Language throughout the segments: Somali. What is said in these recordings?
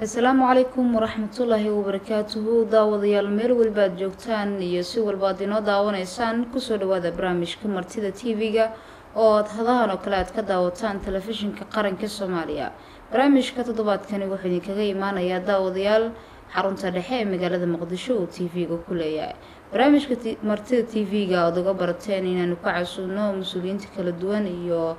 asalaamu calaykum waraxmatullaahi wabarakaatuhu daawadayaal meel walba aad joogtaan iyo si walba aad inoo daawanaysaan kusoo dhawaada barnaamijka martida t v-ga oo aad hadahan oo kale aad ka daawataan telefishinka qaranka soomaaliya barnaamijka toddobaadkani wuxuu idinkaga imaanayaa daawadayaal xarunta dhexe ee magaalada muqdisho uu t v-ga ku leeyahay barnaamijka martida t v-ga aad uga barateen inaanu ka casuuno mas-uuliyiinta kala duwan iyo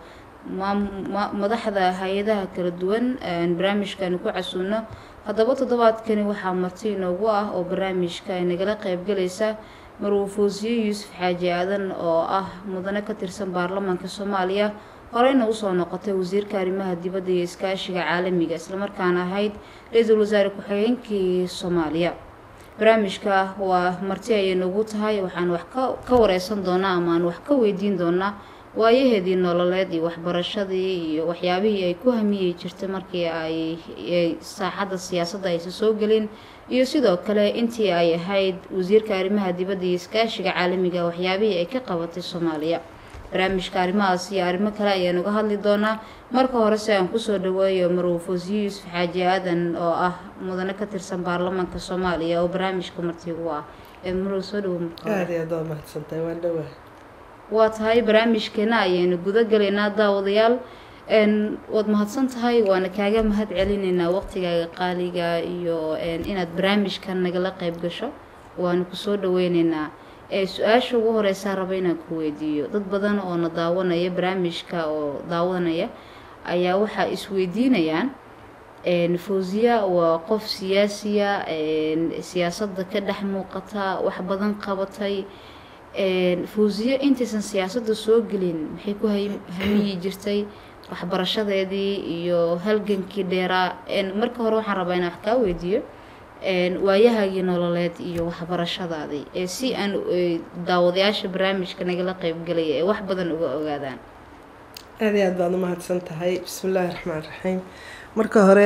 madaxda hay-adaha kala duwan barnaamijkaanu ku casuuno haddaba toddobaadkani waxaa marti inoogu ah oo barnaamijka ay nagala qeybgalaysa marwufoosiye yuusuf xaaji aadan oo ah mudane ka tirsan baarlamaanka soomaaliya horeyna usoo noqotay wasiirka arrimaha dibadda iyo iskaashiga caalamiga islamarkaana ahayd ra-iisul wasaare ku-xigeenkii soomaaliya barnaamijka waa marti ayay noogu tahay waxaan wax ka wareysan doonaa ama aan wax ka weydiin doonaa waayaheedii nololeed iyo waxbarashadii iyo waxyaabihii ay ku hamiyey jirtay markii ay saaxadda siyaasadda aysa soo gelin iyo sidoo kale intii ay ahayd wasiirka arrimaha dibadda iyo iskaashiga caalamiga waxyaabihii ay ka qabatay soomaaliya barnaamijka arrimahaas iyo arrimo kale ayaan uga hadli doonaa marka hore si aan kusoo dhaweeyo marwufoosiye yuusuf xaaji aadan oo ah mudane ka tirsan baarlamaanka soomaaliya oo barnaamijka martigu ah ee marw soo dhawo aad iyo aad waa mahadsantahay waan dhowaa waa tahay barnaamijkeena ayaynu guda galaynaa daawadayaal waad mahadsan tahay waana kaaga mahad celinaynaa waqtigaaga qaaliga iyo inaad barnaamijkan nagala qeyb gasho waanu kusoo dhaweyneynaa su-aasha ugu horeysaa raba inaan ku weydiiyo dad badan oo na daawanaya barnaamijka oo daawanaya ayaa waxaa isweydiinayaan fawziya waa qof siyaasiya siyaasadda ka dhex muuqata wax badan qabatay fawziye intaysan siyaasadda soo gelin maxay ku hamiyi jirtay waxbarashadeedii iyo halgankii dheeraa marka hore waxaan rabaa inaan wax kaa weydiiyo waayahaagii nololeed iyo waxbarashadaadii ee si aan daawadayaasha barnaamijka nagala qeybgalaya ee wax badan uga ogaadaan aad iyo aad baad umahadsan tahay bismi illaahi raxmaan raxiim marka hore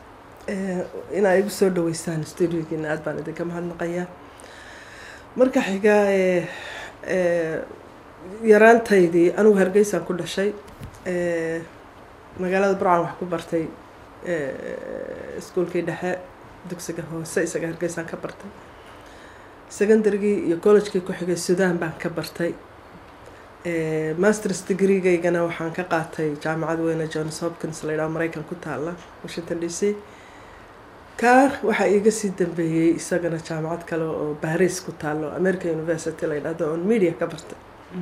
inaa igu soo dhaweysaan studiogiina aad baan idinka mahadnaqayaa marka xiga yaraantaydii anigu hargeysaan ku dhashay magaalada burcan wax ku bartay iskuolkii dhexe dugsiga hoose isaga hargeysaan ka bartay secondarygii iyo collegekii ku xigay sudan baan ka bartay masters degreegaygana waxaan ka qaatay jaamacad weyne johns hopkins la yidhaho maraykan ku taala washington d c kaa waxaa iiga sii dambeeyey isagana jaamacad kale oo baris ku taalo american university la yidhahdo oon media ka bartay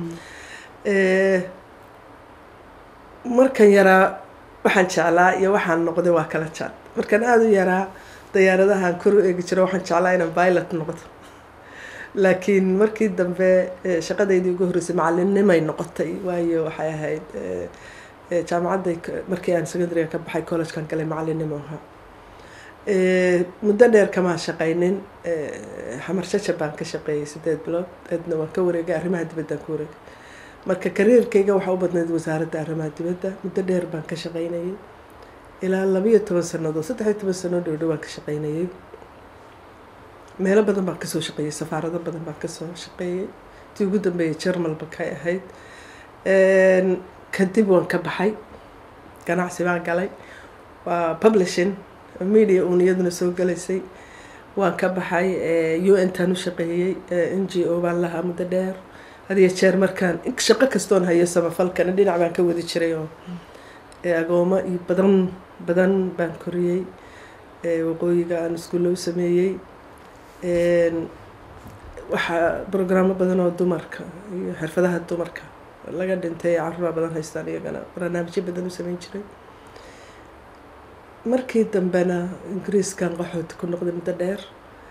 markan yaraa waxaan jeclaa iyo waxaan noqday waa kala jaad markaan aada u yaraa dayaaradahaan kor u eegi jiro waxaan jeclaa inaan pilot noqdo laakiin markii dambe shaqadeydii ugu horreysay macalinnimay noqotay waayo waxay ahayd jaamacadday markii aan secondaryga ka baxay collegekan galay macalinnimo ahaa muddo dheer kamaa shaqaynin xamar jajab baan ka shaqeeyay sideed bilood eedna waan ka wareegay arrimaha dibaddaan ka wareegay marka kariirkayga waxaa u badnayd wasaaradda arrimaha dibadda muddo dheer baan ka shaqaynayay ilaa labiyo toban sanadood saddex iyo toban sanoo dhowdhow baan ka shaqaynayay meelo badan baan kasoo shaqeeyey safaarado badan baan kasoo shaqeeyey tii ugu dambeeyay jermalba kay ahayd kadib waan ka baxay ganacsi baan galay waa publishing media uun iyaduna soo galaysay waan ka baxay u n taan u shaqeeyey n g o baan lahaa muddo dheer hadiyo jeer markaan shaqo kastoon hayo samafalkana dhinac baan ka wadi jiray oo agoomo iyo badan badan baan koriyey waqooyiga aan iskuulla u sameeyey waxaa brograamo badan oo dumarka iyo xirfadaha dumarka laga dhintay caruura badan haystaan iyagana barnaamijyo badan u sameyn jiray markii dambena ingiriiskan qaxooti ku noqday muddo dheer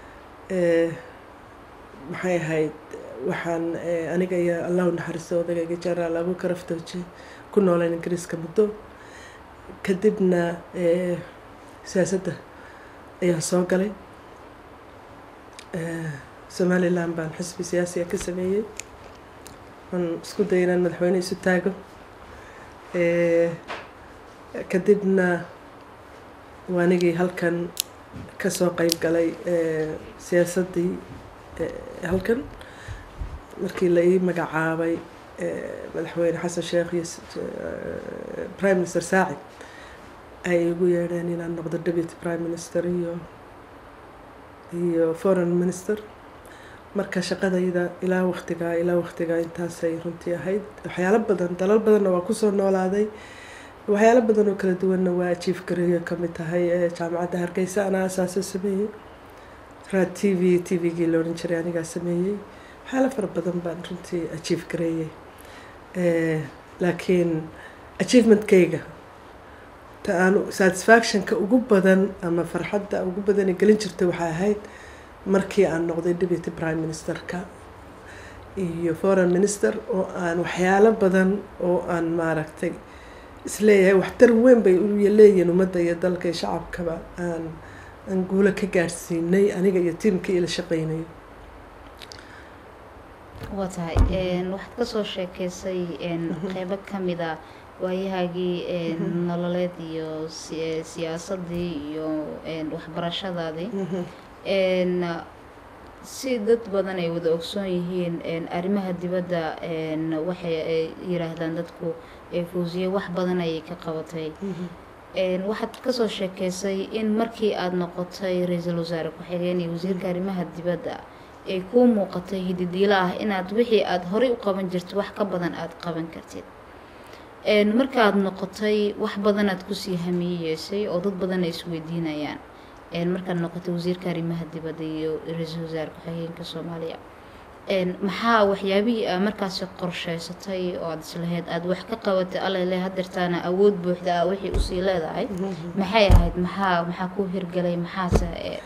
maxay ahayd waxaan aniga iyo allahu naxariisto odagayga jenaraal abuukar aftooje ku nooleen ingiriiska muddo kadibna siyaasadda ayaan soo galay somalilan baan xisbi siyaasiga ka sameeyey waan isku dayay inaan madaxweyne isu taago kadibna waanigii halkan kasoo qeyb galay siyaasaddii halkan markii la ii magacaabay madaxweyne xasan sheekh iyo prime minister saacid ay igu yeedheen inaan noqdo deputy prime minister iyo iyo foreign minister marka shaqadayda ilaa waqtigaa ilaa waqtigaa intaasay runtii ahayd waxyaalo badan dalal badanna waa kusoo noolaaday waxyaalo badan oo kala duwanna waa ajiif gareeyo kamid tahay ee jaamacadda hargeysa anaa asaasoo sameeyey raad t v t v-gii la odhan jiray anigaa sameeyey waxyaalo fara badan baan runtii ajiif gareeyey laakiin achievementkayga ta aan satisfactionka ugu badan ama farxadda ugu badan gelin jirtay waxay ahayd markii aan noqday deputy prime ministerka iyo foreign minister oo aan waxyaalo badan oo aan maaragtay isleeyahay waxtar weyn bay leeyihiin ummadda iyo dalka iyo shacabkaba aan aan guulo ka gaadhsiinay aniga iyo tiimkii ila shaqeynay waa tahay waxaad kasoo sheekeysay qeybo kamid a waayahaagii nololeed iyo siyaasadii iyo waxbarashadaadii si dad badan ay wada ogsoon yihiin arrimaha dibadda waxay ay yiraahdaan dadku fawsiye wax badan ayay ka qabatay waxaad kasoo sheekeysay in markii aada noqotay ra-iisul wasaare ku-xigeen iyo wasiirka arrimaha dibadda ay kuu muuqatay hididiilo ah inaad wixii aada horey u qaban jirtid wax ka badan aada qaban kartid markaaad noqotay wax badanaad kusii hamiyeyeysay oo dad badan ay isweydiinayaan markaad noqotay wasiirka arrimaha dibadda iyo ra-iisul wasaare ku-xigeenka soomaaliya maxaa waxyaabihii aa markaasi qorsheysatay oo aada islahayd aada wax ka qabatay alele hadeertaana awood buuxda ah wixii usii leedahay maxay ahayd maxaa maxaa ku hirgelay maxaase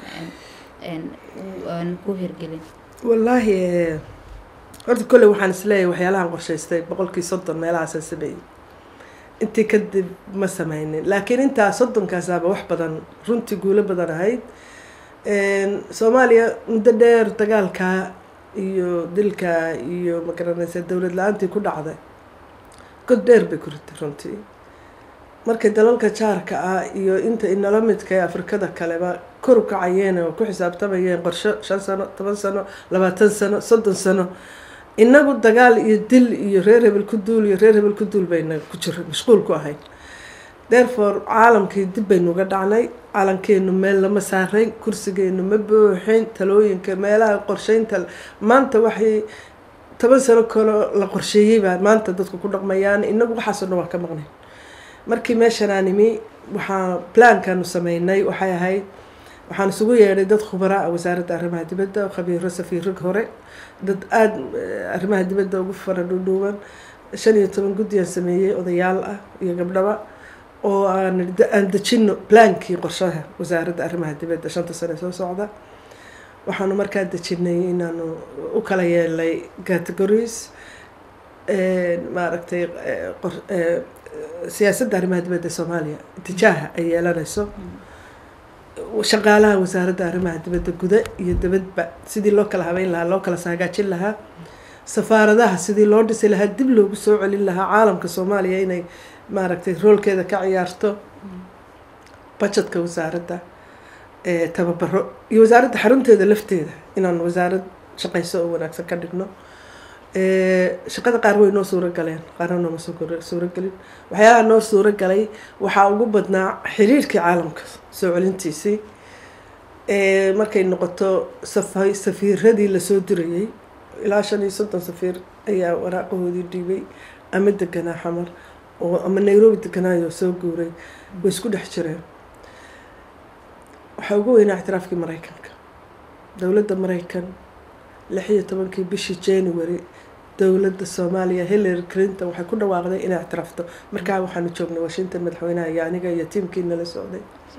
aan ku hirgelin wallaahi horta kolley waxaan isleeyahay waxyaalahan qorshaystay boqolkii soddon meelahaasaan sameeyey intii kadib ma sameynin laakiin intaa soddonkaasaba wax badan runtii guulo badan ahayd soomaaliya muddo dheer dagaalkaa iyo dilkaa iyo magaranaysa dowlad la-aantii ku dhacday god dheer bay ku ritay runtii markay dalalka jaarka ah iyo inta inala midka ee afrikada kaleba kor u kacayeen oo ku xisaabtamayeen qorsho shan sano toban sano labaatan sano soddon sano inagu dagaal iyo dil iyo reer hebel ku duul iyo reer hebel ku duul bayna ku jira mashquul ku ahayd therefore caalamkii dib baynu uga dhacnay calankeenu meel lama saaray kursigeenu ma buuxin talooyinka meelaha qorsheynta maanta waxay toban sano kaloo la qorsheeyey baa maanta dadku ku dhaqmayaan inagu waxaasoo dhan waa ka maqnay markii meeshanaan imi waxaa plaankaanu sameynay waxay ahayd waxaan isugu yeedhay dad khubara ah wasaaradda arrimaha dibadda khabiiro safiirag hore dad aada arrimaha dibadda ugu fara dhuudhuuban shan iyo toban guddiyaan sameeyey odayaal ah iyo gabdhaba oo aan aan dejino plaankii qorshaha wasaaradda arrimaha dibadda shanta sane soo socda waxaanu markaa dejinay inaanu u kala yeelnay categories maaragtay siyaasadda arrimaha dibadda soomaaliya itijaaha ay yeelanayso shaqaalaha wasaaradda arrimaha dibadda guda iyo dibadba sidii loo kala habeyn lahaa loo kala saagaajin lahaa safaaradaha sidii loo dhisi lahaa dib loogu soo celin lahaa caalamka soomaaliya inay maaragtay roolkeeda ka ciyaarto budgetka wasaaradda tababaro iyo wasaaradda xarunteeda lafteeda inaan wasaarad shaqayso oo wanaagsan ka dhigno shaqada qaar way noo suuro galeen qaarna nooma suuro gelin waxyaalaha noo suuro galay waxaa ugu badnaa xiriirkii caalamka soo celintiisii markay noqoto safiiradii lasoo dirayay ilaa shan iyo soddon safiir ayaa waraaqahoodii dhiibay ama deganaa xamar oo ama nairobi deganaayo soo guuray way isku dhex jireen waxaa ugu weynaa ictiraafkii maraykanka dowladda maraykan lix iyo tobankii bishii january dowladda soomaaliya hillary clinton waxay ku dhawaaqday inay ictiraafto markaa waxaanu joognay washington madaxweynaha iyo aniga iyo tiimkii nala socday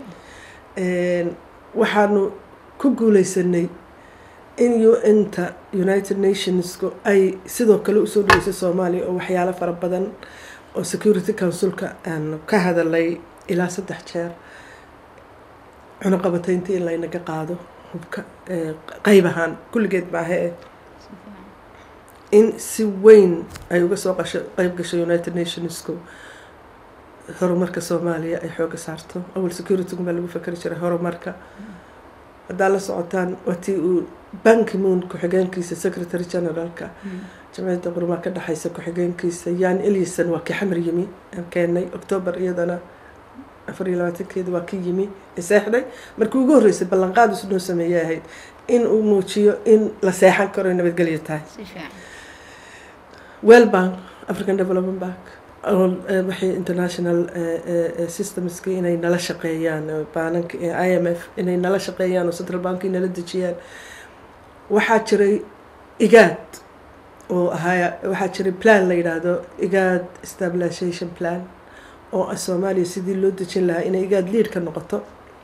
waxaanu ku guuleysanay in un-ta united nationsku ay sidoo kale usoo dhaweysay soomaaliya oo waxyaalo fara badan oo security councilka aanu ka hadalay ilaa saddex jeer cunuqabataynta in laynaga qaado hubka qeyb ahaan kulligeed maahe in si weyn ay uga soo qasho qeyb gasho united nationsku horumarka soomaaliya ay xooga saarto awal securitygu baa lagu fakeri jiray horumarka haddaa la socotaan waatii uu banki moon ku-xigeenkiisa secretary generaalka jamciyadda qurumaa ka dhexeysa ku-xigeenkiisa yan elison waa kii xamar yimi aan keenay octoober iyadana afar iyo labaatankeeda waa ka yimi seexday markii ugu horreysay ballanqaad isu noo sameeyay ahayd in uu muujiyo in la seexan karo nabadgelyo tahay well bank african development bank waxay international systemska inay nala shaqeeyaan baananka i m f inay nala shaqeeyaan oo central bank nala dejiyaan waxaa jiray igaad oo ahaa waxaa jiray plan la yidhaahdo igaad stabilization plan oo soomaaliya sidii loo dejin lahaa inay igaad liid ka noqoto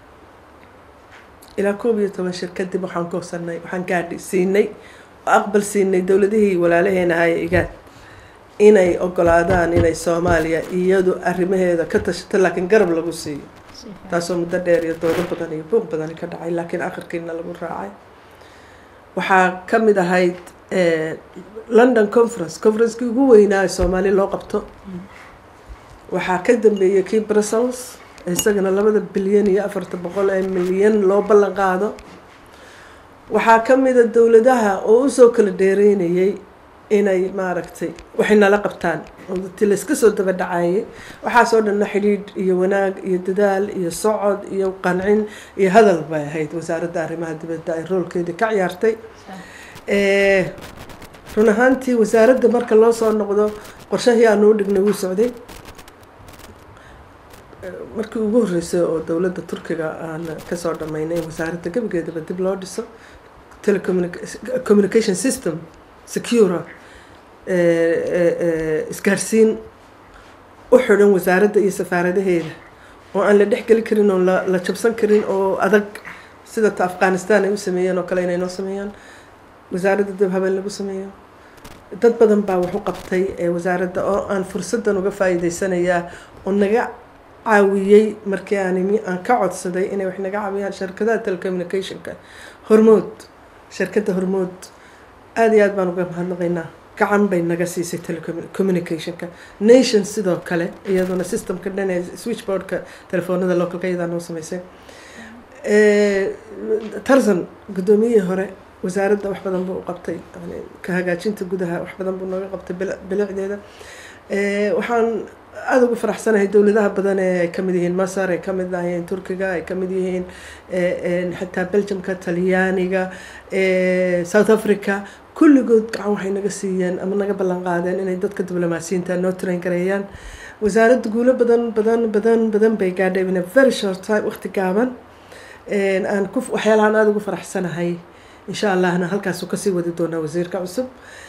ilaa koob iyo toban shir kadib waxaan goosanay waxaan gaadhi siinay oo aqbal siinay dowladihii walaalaheena ahaaye igaad inay ogolaadaan inay soomaaliya iyadu arrimaheeda ka tashato laakiin garab lagu siiyo taasoo muddo dheer iyo doodo badan iyo buuq badani ka dhacay laakiin akhirkiina lagu raacay waxaa ka mid ahayd london conference conferencekii ugu weynaa soomaali loo qabto waxaa ka dambeeyay kii brussels isagana labada bilyan iyo afarta boqol ee milyan loo ballan qaado waxaa ka mida dowladaha oo usoo kala dheereynayay inay maaragtay waxay nala qabtaan ti layska soo daba dhacayay waxaasoo dhanna xidhiidh iyo wanaag iyo dadaal iyo socod iyo qancin iyo hadal bay ahayd wasaaradda arrimaha dibadda ay roolkeedii ka ciyaartay run ahaantii wasaaradda marka loo soo noqdo qorshahii aanu u dhignay wuu socday markii ugu horreysay oo dowladda turkiga aan kasoo dhammaynay in wasaaradda gebigeedaba dib loo dhiso telecommunication system secura isgaarsiin u xidhan wasaaradda iyo safaaradaheeda oo aan la dhexgeli karin oo la jabsan karin oo adag sida ta afghanistan ay u sameeyeen oo kale inay noo sameeyaan wasaaradda dib habeen lagu sameeyo dad badan baa wax u qabtay wasaaradda oo aan fursaddan uga faa'iideysanayaa oo naga caawiyey markii aan imi aan ka codsaday inay wax naga caawiyaan shirkadaha telecommunicationka hormood shirkadda hormood aada iyo aad baan uga mahadnaqaynaa gacan bay naga siisay telecommunicationka nation sidoo kale iyaduna systemka dhan ee switchboardka telefoonada localka iyadaa noo sameysay tarzan guddoomiyihii hore wasaaradda wax badan buu u qabtay ka hagaajinta gudaha wax badan buu nooga qabtay bilicdeeda waxaan aada ugu faraxsanahay dowladaha badan ee ay kamid yihiin masar ay kamid yihiin turkiga ay kamid yihiin xitaa belgiumka talyaaniga south africa kulligood gacan waxay naga siiyeen ama naga ballan qaadeen inay dadka diblomaasiyiinta noo train gareeyaan wasaaradda guulo badan badan badan badan bay gaadhay in a very short time waqti gaaban aan ku waxyaalahaan aada ugu faraxsanahay insha allahna halkaasuu kasii wadi doonaa wasiirka cusub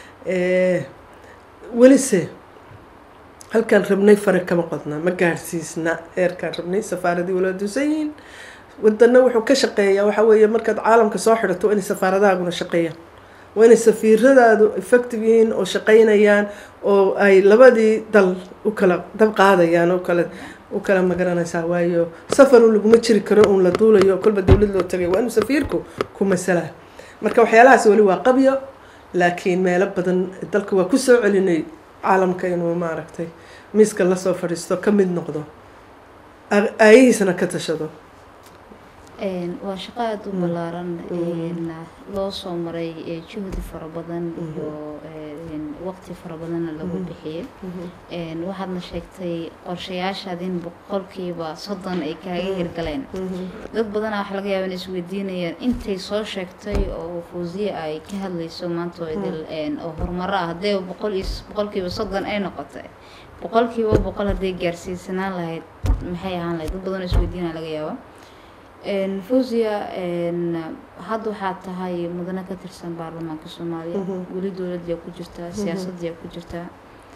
welise halkaan rabnay fare kama qodna ma gaadhsiisna eerkaan rabnay safaaradii wala duusan yihiin wadana wuxuu ka shaqeeyaa waxa weeye markaad caalamka soo xidhato waa inay safaaradahaaguna shaqeeyaan waa inay safiiradaadu effective yihiin oo shaqeynayaan oo ay labadii dal u kala dab qaadayaan oo kale u kala magaranaysaa waayo safaru laguma jiri karo uun la duulayo kolba dowlad loo tagay waa inuu safiirku ku masalaa marka waxyaalahaas weli waa qabyo laakiin meelo badan dalka waa kusoo celinay caalamka inuu maaragtay miiska lasoo fadhiisto ka mid noqdo aayihiisana ka tashado waa shaqo aada u ballaaran loo soo maray juhdi fara badan iyo waqti fara badanna lagu bixiyey waxaadna sheegtay qorshayaashaad in boqolkiiba soddon ay kaaga hirgaleen dad badanaa waxa laga yaaba in isweydiinayaan intay soo sheegtay oo fuusiya ay ka hadlayso maanta oo horumaro ah haddee boqol iyo boqolkiiba soddon ay noqotay boqolkiiba boqol hadday gaarsiisanaan lahayd maxay ahaan lahayd dad badan oo isweydiinaya laga yaaba fawziya hadda waxaad tahay mudane ka tirsan baarlamaanka soomaaliya weli dowladdiyaa ku jirtaa siyaasaddiyaa ku jirtaa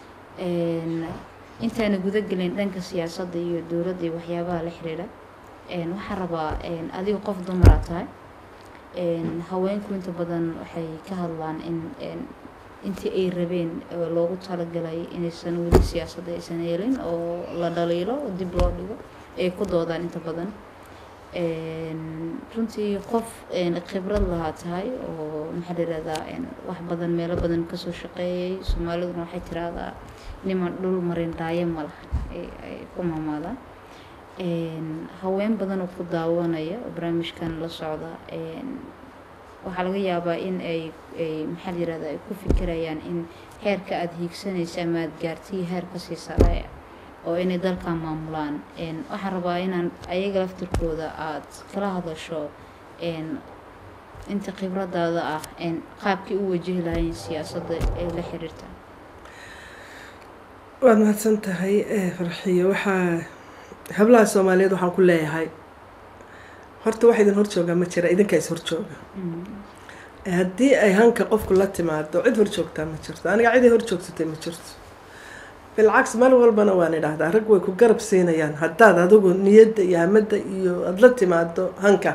intaana guda gelin dhanka siyaasadda iyo dowladda iyo waxyaabaha la xiriira waxaan rabaa adiga qof dumaraa tahay haweenku inta badan waxay ka hadlaan in intii ay rabeen loogu talagalay inaysan weli siyaasadda aysan yeelin oo la dhaliilo oo dib loo dhigo ay ku doodaan inta badan runtii qof khibrad lahaa tahay oo maxaa la yihahdaa wax badan meelo badan kasoo shaqeeyay soomaaliduna waxay tiraahdaa niman dhul marin dhaayo ma laha ay ku maamaadaan haween badan oo ku daawanaya oo barnaamijkan la socda waxaa laga yaabaa in ay ay maxaa la yihahdaa ay ku fikirayaan in heerka aada hiigsanaysa ama aada gaartay heer kasii sareeya oo inay dalkan maamulaan waxaan rabaa inaan ayaga laftirkooda aada kala hadasho inta khibradaada ah qaabkii u wajihi lahayn siyaasadda ee la xiriirta waad mahadsan tahay farxiyo waxaa hablaha soomaaliyeed waxaan ku leeyahay horta wax idin horjooga ma jira idinkaa is horjooga haddii ay hanka qofku la timaado cid horjoogtaa ma jirto aniga ciday horjoogsatay ma jirto bilcaks mar walbana waan idhaahdaa rag way ku garab siinayaan haddaad adigu niyadda iyo hamadda iyo aada la timaado hanka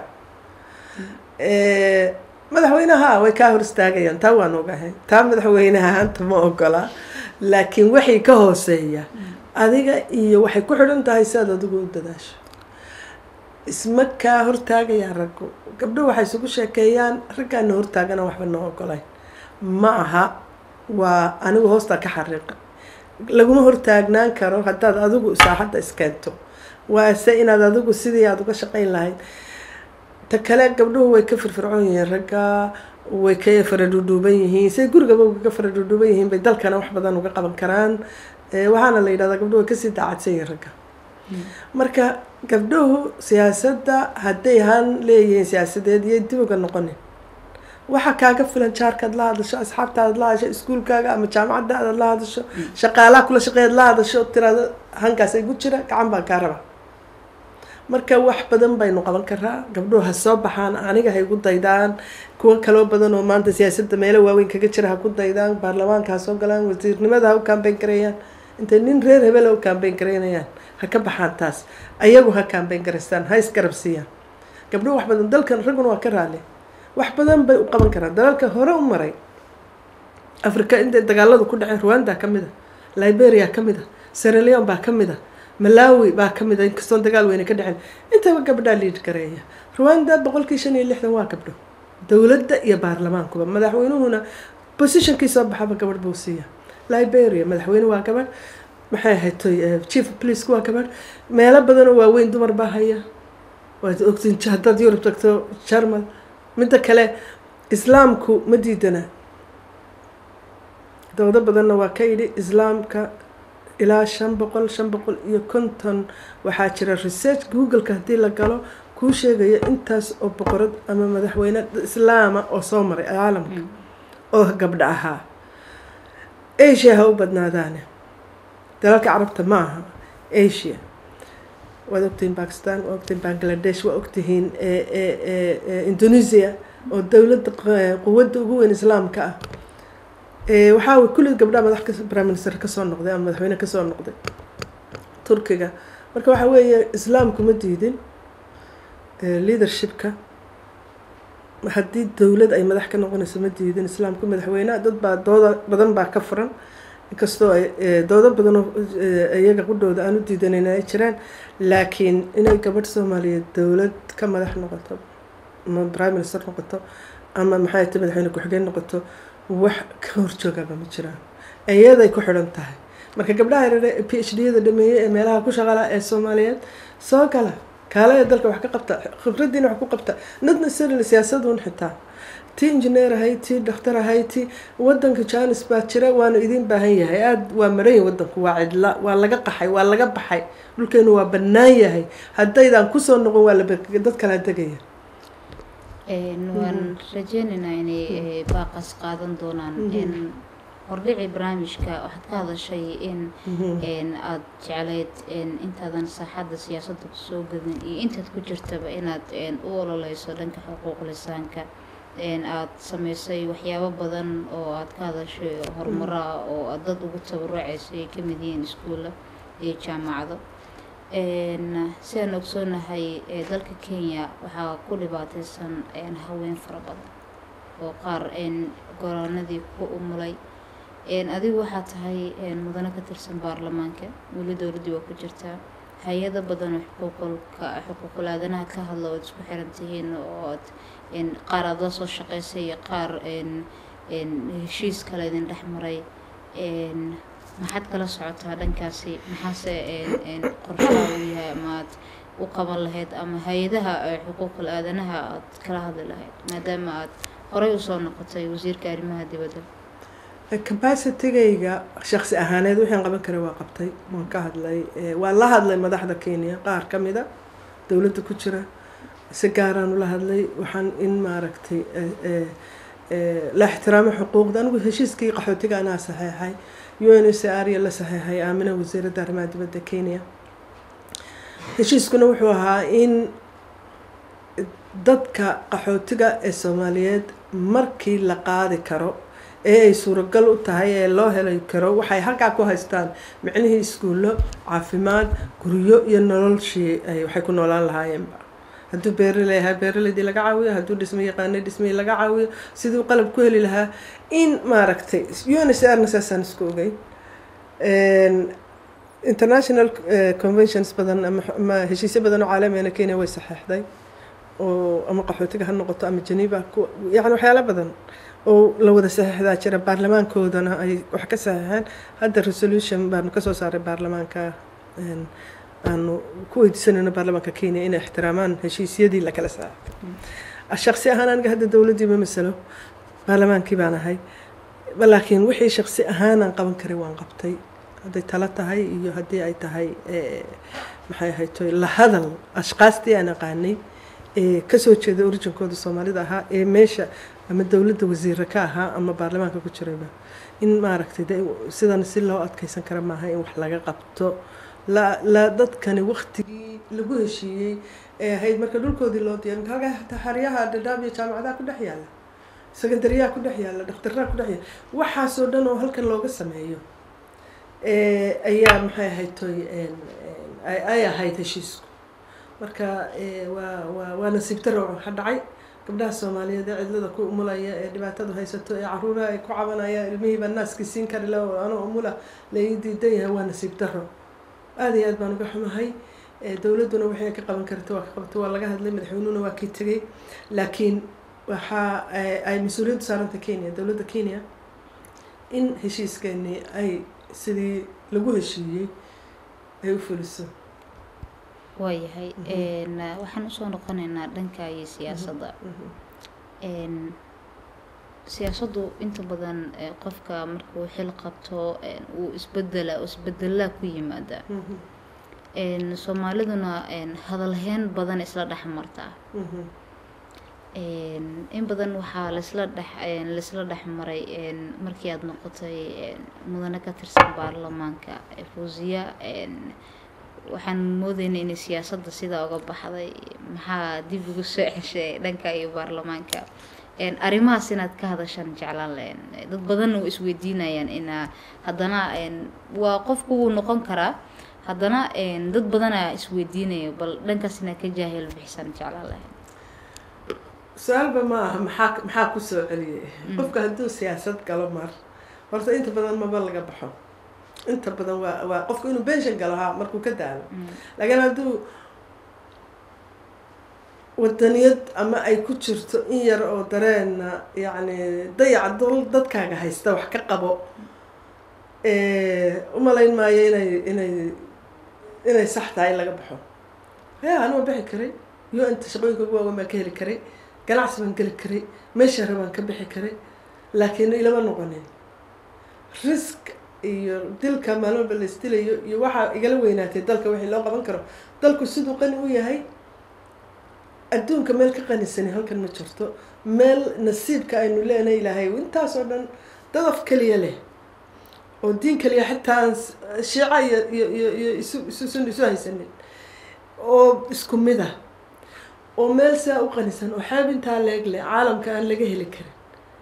madaxweynaha way kaa hor istaagayaan taa waan ogahay taa madaxweynaha hanta ma ogola laakiin waxay ka hooseeya adiga iyo waxay ku xidhan tahay si aad adigu u dadaasho isma kaa hortaagayaan raggu gabdho waxay isugu sheekeeyaan raggaana hortaagana waxba noo ogolayn ma aha waa anigu hoostaa ka xariiqa laguma hortaagnaan karo haddaad adigu saaxadda iskeento waase inaad adigu sidii aada uga shaqayn lahayd ta kale gabdhuhu way ka firfircoon yihiin ragga way ka faradhuudhuuban yihiin say gurigaba uga faradhuudhuuban yihiin bay dalkana wax badan uga qaban karaan waxaana la yidhahdaa gabdhuhu way kasii daacadsan yihiin ragga marka gabdhuhu siyaasadda hadday han leeyihiin siyaasadeed iyo dib uga noqonin waxaa kaaga filan jaarkaad la hadasho asxaabtaad la hadasho iskuulkaaga ama jaamacadda aad la hadasho shaqaalaha kula shaqeeyaad la hadasho tiraado hankaas ay gu jira gacan baan kaa raba marka wax badan baynu qaban karaa gabdhuhu ha soo baxaan aniga ha igu daydaan kuwo kaloo badan oo maanta siyaasadda meelo waaweyn kaga jira ha ku daydaan baarlamaanka ha soo galaan wasiirnimada ha u kaambeyn gareeyaan intay nin reer hebel ha u kaambeyn gareynayaan ha ka baxaan taas ayagu ha kaambeyn garaystaan ha isgarab siiyaan gabdhuhu wax badan dalkan ragguna waa ka raali wax badan bay u qaban karaan dalalka hore u maray africa intay dagaaladu ku dhaceen rwanda ka mid a liberia ka mid a seraleon baa ka mid a malawi baa ka mid a inkastoon dagaal weyne ka dhaceen intaba gabdhaa liid gareeya rwanda boqolkii shan iyo lixdan waa gabdho dowladda iyo baarlamaankuba madaxweynuhuna positionkii soo baxaba gabadh buu siiya liberia madaxweyne waa gabadh maxay ahayd chief police waa gabadh meelo badan oo waaweyn dumar baa haya waad ogtiin haddaad yurub tagto jarmal midda kale islaamku ma diidana dowdo badanna waa ka yidhi islaamka ilaa shan boqol shan boqol iyo konton waxaa jira research googleka haddii la galo kuu sheegaya intaas oo boqorad ama madaxweyne islaama oo soo maray caalamka oo gabdha ahaa asia ha u badnaadaane dalalka carabta ma aha asia waad ogtihiin bakistan waa ogtihiin bangladesh waa ogtihiin indonesia oo dowladda quwadda ugu weyn islaamka ah waxaa way kulli gabdhaha madax prime minister kasoo noqday ama madaxweyne kasoo noqday turkiga marka waxaa weeye islaamku ma diidin leadershipka haddii dowlad ay madax ka noqonayso ma diidin islaamku madaxweyneha dad baa dooda badan baa ka furan inkastoo ay doodo badanoo iyaga qudhooda aan u diidaneyn ay jiraan laakiin inay gabadh soomaaliyeed dowlad ka madax noqoto ama prime minister noqoto ama maxay ta madaxweyne ku-xigeen noqoto wax ka horjoogaba ma jiraan iyaday ku xidhan tahay marka gabdhaha yarare p h d yada dhameeyey ee meelaha ku shaqala ee soomaaliyeed soo gala kaala ee dalka wax ka qabta khibraddiina wax ku qabta not necessarily siyaasadun xitaa tii injineer ahay tii dhakhtar ahay tii wadanka janis baa jira waanu idin baahan yahay aada waa maran yahay wadanku waa cidla waa laga qaxay waa laga baxay dhulkeenu waa bannaan yahay haddaydaan kusoo noqon waa dad kala degaya waan rajeynaynaa inay baaqas qaadan doonaan hordhici barnaamijka waxaad ka hadashay in aada jeclayd intaadan saaxadda siyaasadda kusoo gadin iyo intaad ku jirtaba inaad u ololeyso dhanka xuquuq lisaanka aada sameysay waxyaabo badan oo aada ka hadashay horumaro ah oo aad dad ugu tabarucayso ay kamid yihiin iskuulla iyo jaamacado si aan ogsoonahay dalka kenya waxaa ku dhibaateysan haween fara badan oo qaar goroonadii ku umulay adigu waxaa tahay mudano ka tirsan baarlamaanka weli dowladdii waa ku jirtaa hay-ado badan oo xuquuqulka xuquuqul aadanaha ka hadla ood isku xiran tihiin oo aad qaar aada la soo shaqeysay iyo qaar heshiis kale idin dhex maray maxaad kala socotaa dhankaasi maxaase qorshaha uu yahay ama aad u qaban lahayd ama hay-adaha xuquuqul aadanaha aad kala hadli lahayd maadaama aad horey usoo noqotay wasiirka arrimaha dibadda capacitygayga shaksi ahaaneed waxaan qaban karay waa qabtay waan ka hadlay waan la hadlay madaxda kenya qaar ka mida dowladda ku jira si gaaraan ula hadlay waxaan in maaragtay la ixtiraamo xuquuqda anigu heshiiskii qaxootiga anaa saxeexay u n c r la saxeexay aamina wasiiradda arrimaha dibadda kenya heshiiskuna wuxuu ahaa in dadka qaxootiga ee soomaaliyeed markii la qaadi karo ee ay suuragal u tahay ee loo heli karo waxay halkaa ku haystaan micnihii iskuullo caafimaad guryo iyo nololshii waxay ku noolaan lahaayeenba hadduu beeraley ahaa beeraleydii laga caawiyo hadduu dhismo yaqaanay dhismihii laga caawiyo siduu qalab ku heli lahaa in maaragtay u n c r na saasaan isku ogay international conventions badan ama heshiisyo badan oo caalamiyana kenya way saxeexday oo ama qaxootiga ha noqoto ama janiiba yani waxyaalo badan oo la wada saxeexdaa jira baarlamaankoodana ay wax ka saxeexeen hadda resolution baanu kasoo saaray baarlamaanka aanu ku weydiisanayno baarlamaanka kenya inay ixtiraamaan heshiisyadii lakala saxeexay shaksi ahaan aniga hadda dowladdii ma masalo baarlamaankii baan ahay laakiin wixii shaksi ahaanaan qaban karay waan qabtay hadday talo tahay iyo haddii ay tahay maxay ahaytoy la hadal ashqaastii aan aqaanay ee kasoo jeeda orijinkooda soomaalida ahaa ee meesha ama dowladda wasiira ka ahaa ama baarlamaanka ku jirayba in maaragtay de sidan si loo adkeysan kara maaha in wax laga qabto la la dadkani waktigii lagu heshiiyey ee ahayd marka dhulkoodii loo diyaar halka xaryaha dhadhaab iyo jaamacadaha ku dhex yaalla secondariyaha ku dhex yaalla dhakhtarraha ku dhex yaalla waxaasoo dhan oo halkan looga sameeyo ayaa maxay ahayd toy ay ahayd heshiisku marka waa waa waa nasiib daro waxa dhacay gabdhaha soomaaliyeed ee cidlada ku umulaya ee dhibaatadu haysato ee caruuraha ay ku cabanaya ilmihiiba naaskii siin kari la anoo umula la ii diidan yahay waa nasiib daro aada iyo aad baan uga xumahay dowladduna waxay ka qaban karta waa ka qabta waa laga hadlay madaxweynuhuna waa kii tegay laakiin waxaa ay mas-uuliyaddu saaranta kenya dowladda kenya in heshiiskeenii ay sidii lagu heshiiyey ay u fuliso waayahay waxaan usoo noqonaynaa dhanka iyo siyaasadda siyaasaddu inta badan qofka markuu xil qabto uu isbedela isbedelaa ku yimaada soomaaliduna hadalheyn badan isla dhex martaa in badan waxaa laisla dhex laisla dhex maray markii aada noqotay mudane ka tirsan baarlamaanka fuusiya waxaan moodeynay inay siyaasadda sidaa uga baxday maxaa dib ugu soo ceshay dhanka iyo baarlamaanka arrimahaas inaad ka hadashaan jeclaan lahen dad badanna way isweydiinayaan inaa haddana waa qofku wuu noqon karaa haddana dad badanaa isweydiinayo bal dhankaas inaad ka jaahil bixisaan jeclaan lahayn su-aalba ma aha maxaa maxaa kusoo celiyay qofka hadduu siyaasad galo mar horta inta badan maba laga baxo inta badan waa waa qofku inuu benshan galo ha markuu ka daalo laakiin hadduu wadaniyad ama ay ku jirto in yar oo dareena yacni dayaca dol dadkaaga haysta wax ka qabo umalayn maayo inay inay inay sax tahay in laga baxo ya anuma bixi karay yo inta shaqooyinka ugu waaweyn baan ka heli karay ganacsi baan geli karay meesha rabaan ka bixi karay laakiin ilama noqonin risk iyo dilka maalin walba la isdilayo iyo waxaa igala weynaatay dalka wixii loo qaban karo dalku siduu qani u yahay adduunka meel ka qanisani halkan ma jirto meel nasiibka aynu leenahay ilaahay intaasoo dhan dadaf keliya leh oo diin keliya xitaa aan shiica iyo iyo iyo iyo isu isu isu haysanin oo isku mid ah oo meel saa u qanisan oo xeeb intaa leeg leh caalamka aan laga heli karin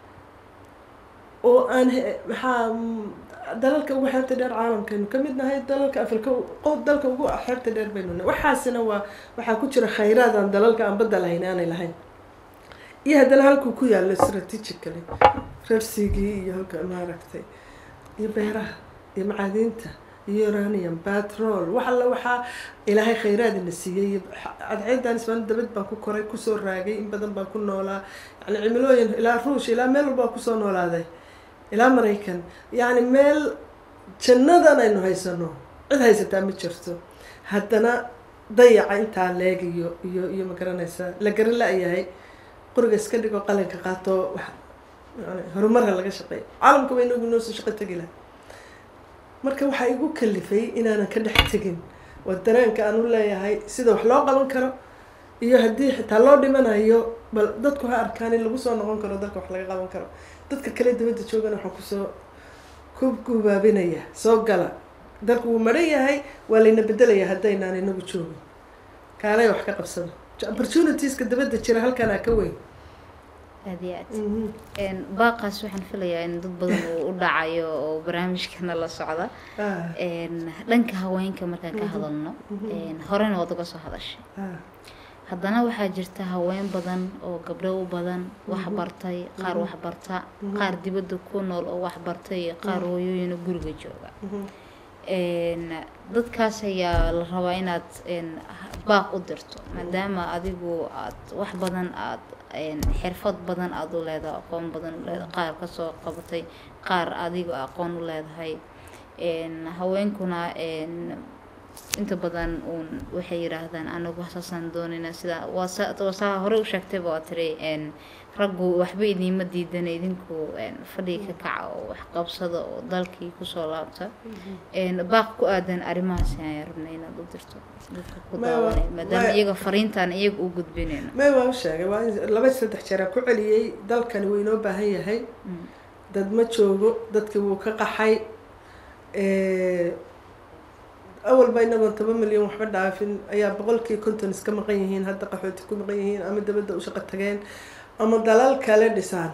oo aan maxaa dalalka ugu xeebta dheer caalamkaynu ka mid nahay dalalka afrika dalka ugu xeebta dheer baynu nahay waxaasina waa waxaa ku jira khayraad aan dalalka aan badda lahayn aanay lahayn iyo haddana halkuu ku yaallo strategically rarsigii iyo halka maaragtay iyo beeraha iyo macaadiinta iyo uranium batrol wax alla waxaa ilaahay khayraadina siiyey cadceedan ismaan dabad baan ku koray kusoo raagay in badan baan ku noolaa yani cimilooyin ilaa ruush ilaa meel walba kusoo noolaaday ilaa maraykan yacni meel jannadan aynu haysano cid haysataa ma jirto haddana dayaca intaa leeg iyo iyo iyo ma garanaysaa la garan la-yahay quriga iska dhigo qalinka qaato yani horumarha laga shaqeeyo caalamka ba inagu noo soo shaqo tegi laha marka waxaa igu kalifay inaanan ka dhex tegin waa dareenka aan u leeyahay sida wax loo qaban karo iyo haddii xitaa loo dhimanayo bal dadku ha arkaan in lagu soo noqon karo dalka wax laga qaban karo dadka kale dibadda joogana waxaan kusoo ku gubaabinaya soo gala dalku wuu maran yahay waa layna bedelaya haddaynaan inagu joogin kaalay wax ka qabsado opportunitieska dabadda jira halkanaa ka weyn aada iyo aad baaqaas waxaan filayaa in dad badan uu u dhacayo oo barnaamijkana la socda Ah, dhanka haweenka markaan ka hadalno horena waad uga soo hadashay ah, haddana waxaa jirta haween badan oo gabdho u badan wax bartay qaar wax barta qaar dibadda ku nool oo wax bartay iyo qaar hooyooyin oo guriga jooga mhm. Een, dadkaas ayaa la rabaa inaad een, baaq u dirto maadaama adigu aad wax badan aad een, xirfad badan aad u leedahay aqoon badan u leedahay qaar kasoo qabatay qaar adigu aqoon u leedahay een, haweenkuna een, inta badan uun waxay yidhaahdaan anagu saasaan doonayna sida waa sa- waa saa hore u sheegtayba waa tiri een, raggu waxba idiinma diidana idinku een, fadhiga ka kaca oo wax qabsada oo dalkii kusoo laabta een, baaq ku aadan arrimahaas ayaan rabnay inaad u dirto dadka ku Ma- daawanay maadaama ma- iyaga fariintaan iyaga u gudbinayno may waa u sheegay waa in laba saddex jeer aan ku celiyey dalkani wuu inoo baahan yahay Mm. dad ma joogo dadki wuu ka qaxay Eh, awalba inagoon toban milyan waxba dhaafin ayaa boqolkii konton iska maqan yihiin hadda qaxooti ku maqan yihiin ama dabadda u shaqo tageen ama dalal kale dhisaan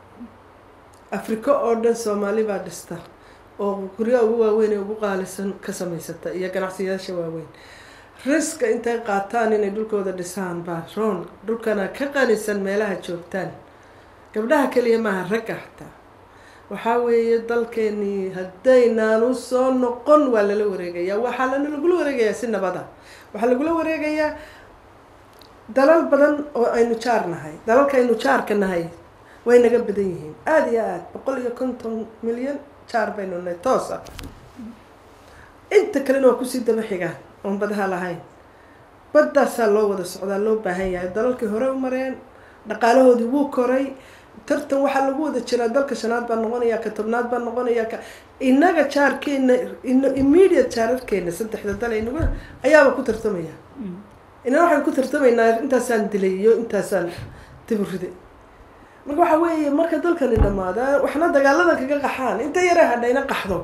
afrika oo dhan soomaali baa dhista oo guryaha ugu waaweyn ee ugu qaalisan ka samaysata iyo ganacsiyaasha waaweyn riska intay qaataan inay dhulkooda dhisaan baa roon dhulkana ka qanisan meelaha joogtaan gabdhaha keliya maaha ragga xataa waxaa weeye dalkeenii haddaynaan u soo noqon waa lala wareegayaa waxaa lana lagula wareegayaa si nabada waxaa lagula wareegayaa dalal badan oo aynu jaar nahay dalalka aynu jaarka nahay way naga badan yihiin aada iyo aada boqol iyo konton milyan jaar baynu nahay toos ah inta kalena waa kusii daba xigaan oon badaha lahayn baddaasaa loo wada socdaa loo baahan yahay dalalkii hore u mareen dhaqaalahoodii wuu koray tartan waxaa lagu wada jiraa dalka shanaad baa noqonaya ka tobnaad baa noqonaya ka inaga jaarkeena ino immediate jaararkeena saddexda dal aynagu ayaaba ku tartamaya Mm. inana waxaan ku tartamaynaa intaasaan dilay iyo intaasaan diburiday marka waxaa weeye marka dalkani dhamaada waxna dagaalada kaga qaxaan inta yare hadhayna qaxdo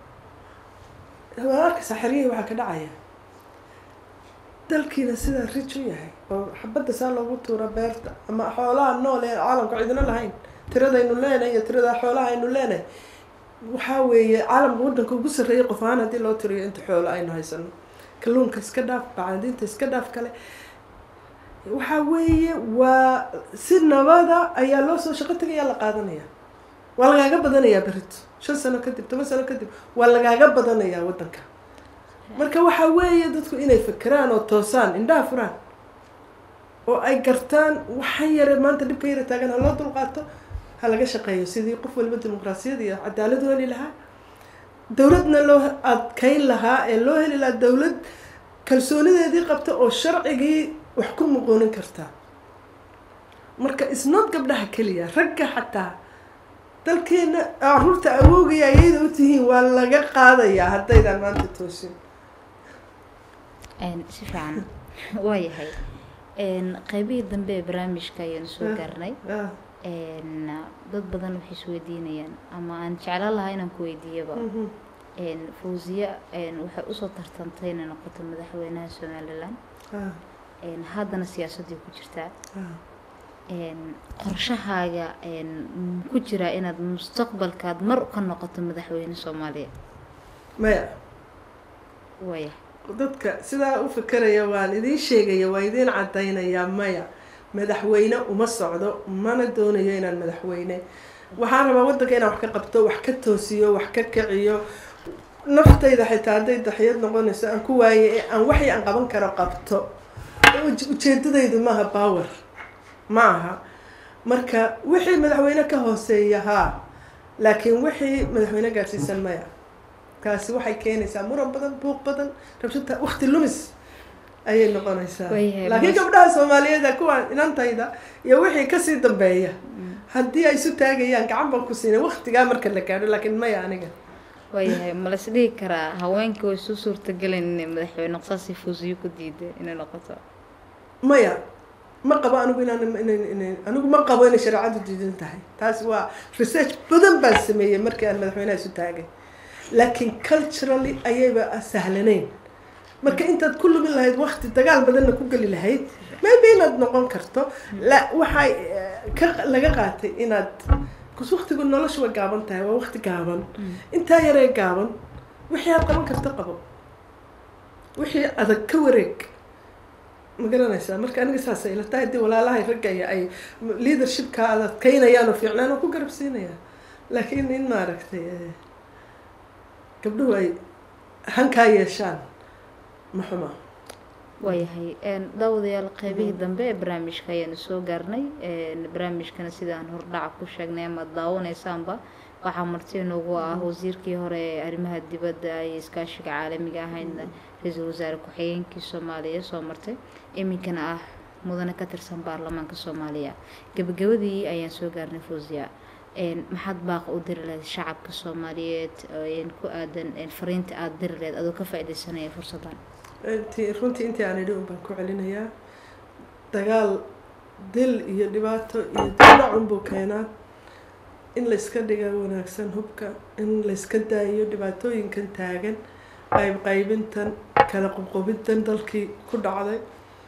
waa arkaysaa xeryihii waxaa ka dhacaya dalkiina sidaa rij u yahay oo xabadda saa loogu tuura beerta ama xoolaha nool ee caalamka cidina lahayn tiradaynu leenahay iyo tirada xoolaha aynu leenahay waxaa weeye caalamka waddanka ugu sarreeyay qof ahaan haddii loo tiriyo inta xoolo aynu haysano kalluunka iska dhaaf bacadinta iska dhaaf kale waxaa weeye waa si nabada ayaa loo soo shaqo tagayaa la qaadanaya waa lagaaga badanayaa berito shan sano kadib toban sano kadib waa lagaaga badanayaa waddanka marka waxaa weeye dadku inay fekeraan oo toosaan indhaha furaan oo ay gartaan waxan yare maanta dhibka yara taagan ha loo dulqaato ha laga shaqeeyo sidii qof waliba dimuqraasiyad iyo cadaalad u heli lahaa dowladna loo adkeyn lahaa ee loo heli lahaa dowlad kalsoonideedii qabta oo sharcigii wax ku muqoonin kartaa marka isnood gabdhaha keliya ragga xataa dalkeena caruurta awoogaya ayayda u tihiin waa laga qaadayaa haddaydaan maanta toosin Een, si fiican waayahay Een, qaybihii dambe ee barnaamijka ayaanu soo gaarnay Ah, Een, dad badan waxay isweydiinayaan ama aan jeclaan lahaa inaan ku weydiiyaba mhm, Een, fawziya een, waxay usoo tartantay inay noqoto madaxweynaha somalilan ah, Een, haddana siyaasadii ku jirtaa ah. Een, qorshahaaga een, m- ku jira inaad mustaqbalkaad mar ka noqoto madaxweyne soomaaliya maya waaya dadka sidaa u fikeraya waan idiin sheegaya waa idiin cadaynayaa maya madaxweyne uma socdo mana doonayo inaan madaxweyne waxaan rabaa waddanka inaan wax ka qabto wax ka toosiyo wax ka kiciyo naftayda xitaa hadday daxiyad noqonayso aan ku waaye ee aan waxii aan qaban karo qabto Uj- ujeedadaydu maaha power ma aha marka wixii madaxweyne ka hooseeya haa laakiin wixii madaxweyne gaadhsiisan maya kaasi waxay keenaysaa muran badan buuq badan rabshata wakti lumis ayay noqonaysaa Waayahay, laakiin mas- gabdhaha soomaaliyeed kuwa inantayda iyo wixii kasii dambeeya haddii ay isu taagayaan gacan baan ku siinay waktigaa marka la gaadho laakiin maya aniga waayahay ma las dhihi karaa haweenka way isu suurtagelin inay madaxweyne qsaasi fuusiyo ku diiday inay noqoto maya ma qabo anigu inaan inan anigu ma qabo inay shareecadu diidan tahay taas waa research badan baan sameeyey markii aan madaxweynaha isu taagay laakiin culturally ayayba sahlanayn marka intaad ku lumin lahayd wakti dagaal badanna ku geli lahayd maybe inaad noqon karto la waxay ka laga qaatay inaad kus waktigu noloshu way gaaban tahay waa wakti gaaban intaa yaree gaaban wixii aad qaban karto qabo wixii adag ka wareeg ma garanaysaa marka aniga saasay ila tahay haddii walaalahay raggaya ay leadershipka aad adkaynayaan oo fiicnaan oo ku garab siinaya laakiin in maaragtay gabdhuhu ay hankaa yeeshaan ma xuma waayahay daawadayaal qeybihii dambe ee barnaamijka ayaanu soo gaarnay barnaamijkana sidaan hordhaca ku sheegnay amaad daawanaysaanba waxaa marti inoogu ah wasiirkii hore ee arrimaha dibadda iyo iskaashiga caalamiga ahaydna ra-iisul wasaare ku-xigeenkii soomaaliya soo martay iminkana ah mudane ka tirsan baarlamaanka soomaaliya gabagabadii ayaan soo gaarnay fawziya maxaad baaqa u diri lahayd shacabka soomaaliyeed ku aadan fariinta aada diri lahayd adoo ka faa-ideysanaya fursaddan runtii intii aan idhi un baan ku celinayaa dagaal dil iyo dhibaato iyo dinac unbuu keenaa in layska dhiga wanaagsan hubka in layska daayo dhibaatooyinkan taagan qayb qaybintan kala qoqobintan dalkii ku dhacday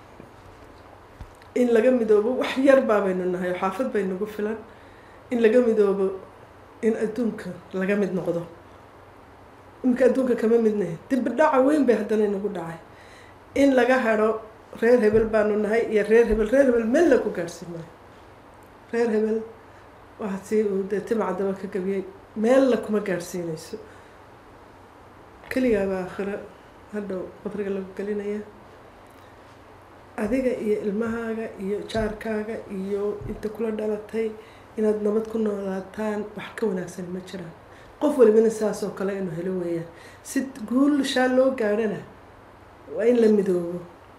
in laga midoobo wax yar baabaynu nahay oo xaafad bay nagu filan in laga midoobo in adduunka laga mid noqdo iminka adduunka kama midnahay dibbi dhaca weyn bay haddana inagu dhacay in laga hado reer hebel baanu nahay iyo reer hebel reer hebel meel la ku gaadhsiin maayo reer hebel waa si uu dee timaca daba ka gabiyey meel la kuma gaadhsiinayso keligaaba aakhiro hadhow qabriga lagu gelinaya adiga iyo ilmahaaga iyo jaarkaaga iyo inta kula dhalatay inaad nabad ku noolaataan wax ka wanaagsan ma jiraan qof walibana saas oo kale inuu helo weeyaan si guulashaa loo gaadhana waa in la midoobo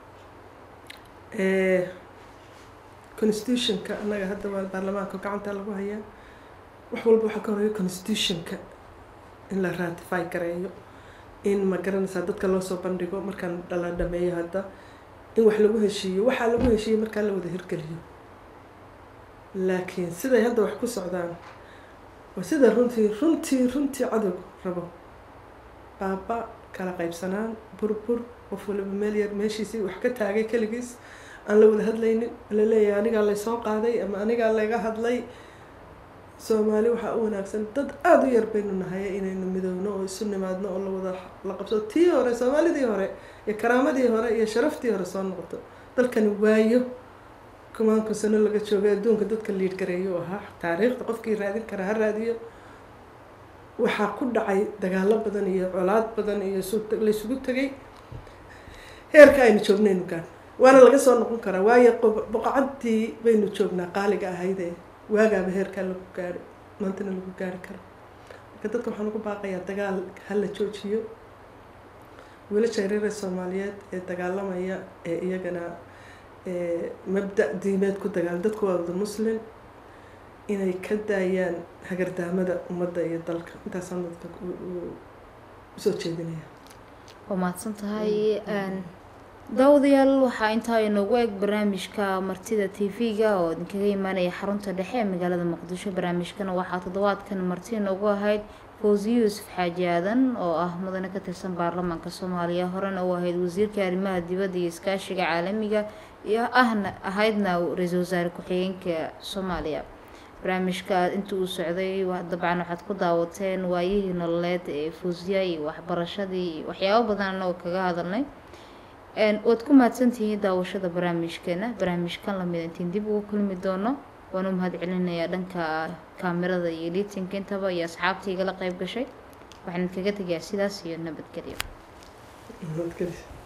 constitutionka annaga hadda waa baarlamaanka gacanta lagu hayaa wax walba waxaa ka horeeya constitutionka in la ratify gareeyo in ma garanaysaa dadka loo soo bandhigo markaan dhala dhameeyo hadda in wax lagu heshiiyo waxaa lagu heshiiyey markaa la wada hirgeliyo laakiin siday hadda wax ku socdaan waa sida runtii runtii runtii cadowg rabo baaba kala qaybsanaan burbur qof waliba meel yar meeshiisii wax ka taagay keligiis aan la wada hadlaynin la leeyahay anigaa laysoo qaaday ama anigaa laga hadlay soomaali waxaa u wanaagsan dad aada u yar baynu nahay inaynu midoowno oo isu nimaadno oo lawada la qabso tii hore soomaalidii hore iyo karaamadii hore iyo sharaftii hore soo noqoto dalkani waayo kumaanku sano laga joogay adduunka dadka liid gareeyo ahaa taariikhda qofkii raadin kara ha raadiyo waxaa ku dhacay dagaalo badan iyo colaad badan iyo laysugu tegay heerka aynu joognaynu gaan waana laga soo noqon karaa waayo boqocadii baynu joognaa qaaliga ahaydee waagaaba heerkaa lagu gaari maantana lagu gaari karo marka dadka waxaan ugu baaqayaa dagaal ha la joojiyo wiilasha reere soomaaliyeed ee dagaalamaya ee iyagana mabda diimeed ku dagaal dadku waa wada muslim inay ka daayaan hagardaamada ummadda iyo dalka intaasaan dadka usoo jeedinaya waa mahadsan tahay daawadayaal waxaa intaa inoogu eg barnaamijka martida t v-ga oo idinkaga imaanaya xarunta dhexe ee magaalada muqdisho barnaamijkana waxaa toddobaadkan marti inoogu ahayd fawzi yuusuf xaaji aadan oo ah mudane ka tirsan baarlamaanka soomaaliya horena u ahayd wasiirka arrimaha dibadda iyo iskaashiga caalamiga iyo ahna ahaydna ra-iisul wasaare ku-xigeenka soomaaliya barnaamijka intii uu socday dabcan waxaad ku daawateen waayihii nololeed ee fuusiya iyo waxbarashadii iyo waxyaabo badan oo kaga hadalnay waad ku mahadsantihiin daawashada barnaamijkeena barnaamijkan lamid intiin dib ugu kulmi doono waan u mahad celinayaa dhanka kaamirada iyo liitinka intaba iyo asxaabtii igala qeyb gashay waxaan kaga tegayaa sidaas iyo nabadgelyo nabadgelyo